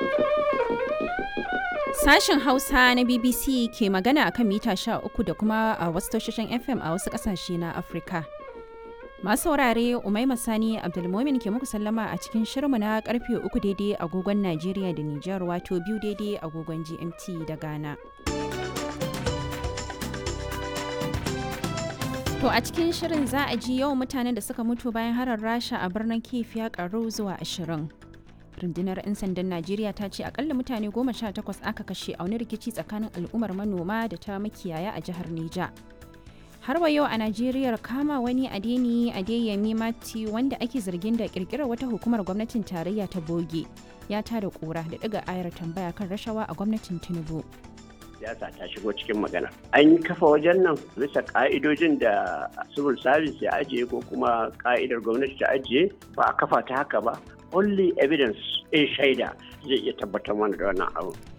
Sashen Hausa na BBC ke magana akan mita 13 da kuma a wasu tashoshin FM a wasu ƙasashe na Afirka. Masu saurare Umaima Sani Abdulmomin ke muku sallama a cikin shirmu na karfe uku daidai agogon Najeriya da Nijar wato biyu daidai agogon GMT da Ghana. To a cikin shirin za a ji yawan mutanen da suka mutu bayan harar Rasha a birnin Kiev ya karu zuwa ashirin. rundunar 'yan sandan najeriya ta ce akalla mutane goma sha takwas aka kashe a wani rikici tsakanin al'ummar manoma da ta makiyaya a jihar neja har wa yau a najeriya kama wani adeni adeyemi mati wanda ake zargin da kirkirar wata hukumar gwamnatin tarayya ta boge ya tada kura da daga ayar tambaya kan rashawa a gwamnatin tinubu siyasa ta shigo cikin magana an kafa wajen nan bisa ka'idojin da civil service ya ajiye ko kuma ka'idar gwamnati ta ajiye ba a kafa ta haka ba only evidence in shaida zai iya tabbatar mana da wannan abu